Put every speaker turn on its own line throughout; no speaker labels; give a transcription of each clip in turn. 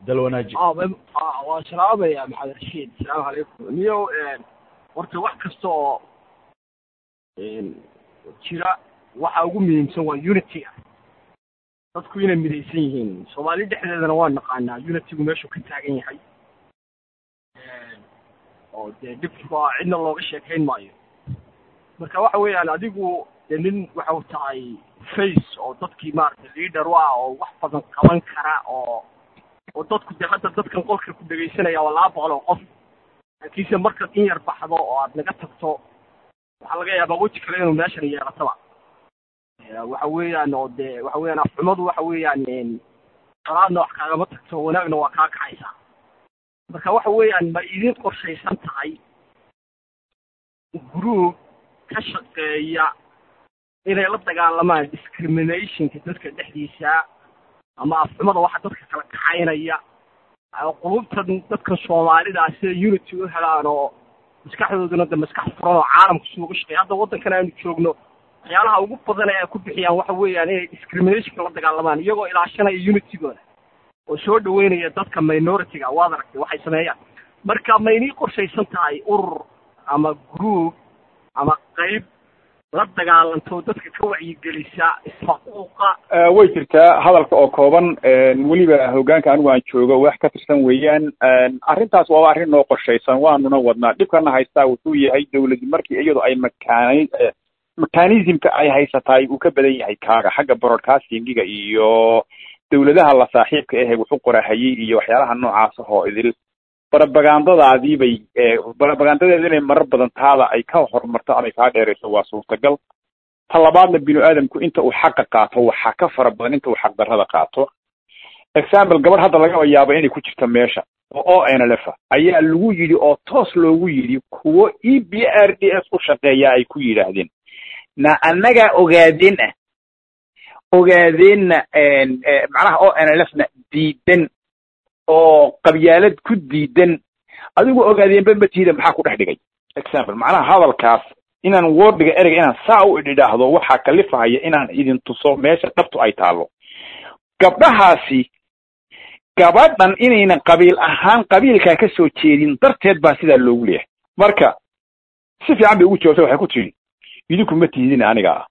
dalwanaaji
waa salaamaya maxamed rashiid asalaamu calaykum niyo horta wax kasta oo jira waxa ugu muhiimsan waa unity-ga dadku inay midaysan yihiin soomaali dhexdeedana waa naqaanaa unity-gu meeshuu ka taagan yahay oo dee dhibka cidna looga sheekayn maayo marka waxa weeyaan adigu dee nin waxau tahay face oo dadkii maaragtay leader u ah oo wax badan qaban kara oo oo dadku dee hadda dadkan qolka ku dhegaysanaya waa laba boqol oo qof laakiinse markaad in yar baxdo oo aad naga tagto waxaa laga yaabaa weji kale inuu meeshan yeelataba waxa weeyaan oo dee waxa weeyaan afxumadu waxa weeyaan qalaadna wax kaagama tagto wanaagna waa kaa kacaysaa marka waxa weeyaan ma idin qorshaysan tahay group ka shaqeeya inay la dagaalamaan discriminationka dadka dhexdiisa ama afxumada waxa dadka kala kaxaynaya qulubtan dadkan soomaalida sida unity u helaan oo maskaxdooduna de maskax furan oo caalamka si uga shaqeeya hadda waddankan aanu joogno waxyaalaha ugu badan ee ay ku bixiyaan waxa weeyaan inay discriminationka la dagaalamaan iyagoo ilaashanaya unitygooda oo soo dhaweynaya dadka minority-ga waad aragtay waxay sameeyaan marka ma inii qorshaysan tahay urur ama group ama qayb la dagaalanto dadka ka wacyigelisa isfaquuqa
way jirtaa hadalka oo kooban weliba hoggaanka anigu aan joogo wax ka tirsan weeyaan arrintaas waaba arrin noo qorshaysan waanuna wadnaa dhibkana haystaa wuxuu yahay dawladi markii iyadu ay makaani mechanismka ay haysataay uu ka badan yahay kaaga xagga broadcastingiga iyo dawladaha la saaxiibka ahe wuxu qorahayey iyo waxyaalaha noocaas ahoo idil barabagandadaadii bay barabagandadeeda inay marar badan taada ay ka horumarto ama kaa dheerayso waa suurtagal ta labaadna binu aadamku inta uu xaqa qaato waxaa ka fara badan inta uu xaqdarrada qaato example gabadh hadda laga yaabo inay ku jirto meesha oo o n l f ayaa lagu yidhi oo toos loogu yidhi kuwo e b r d s u shaqeeya ay ku yidhaahdeen na annagaa ogaadeen ah ogaadeenna macnaha o n l f na diidan oo qabyaalad ku diidan adigu ogaadeenba matiida maxaa ku dhex dhigay example macnaha hadalkaas inaan wordiga ereyga inaan saa u idhaahdo waxaa kalifahaya inaan idin tuso meesha dhabtu ay taalo gabdhahaasi gabadhan inaynan qabiil ahaan qabiilkaa ka soo jeedin darteed baa sidaa loogu leeyahay marka si fiican bay ugu jawaabtay waxay ku tidhi idinku ma tiidin aniga ah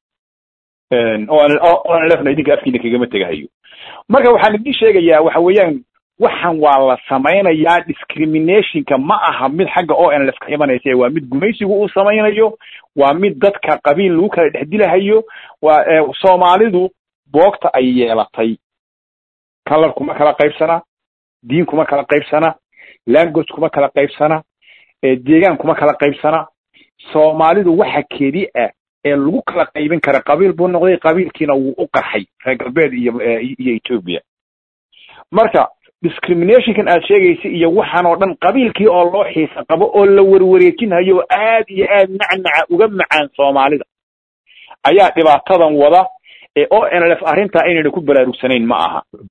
onlfna idinka afkiina kagama tegahayo marka waxaan idin sheegayaa waxa weeyaan waxan waa la samaynayaa discriminationka ma aha mid xagga o n lf ka imanaysa waa mid gumaysigu uu samaynayo waa mid dadka qabiil lagu kala dhex dilahayo waa soomaalidu boogta ay yeelatay color kuma kala qaybsana diin kuma kala qaybsana language kuma kala qaybsana deegaan kuma kala qaybsana soomaalidu waxa keli ah ee lagu kala qaybin kara qabiil buu noqday qabiilkiina wuu u qarxay reer galbeed iyo iyo ethoobia marka discriminationkan aad sheegaysa iyo waxaan oo dhan qabiilkii oo loo xiisa qabo oo la warwareejinhayo oo aad iyo aad nacnaca uga macaan soomaalida ayaa dhibaatadan wada ee o n l f arrintaa inayna ku baraarugsanayn ma aha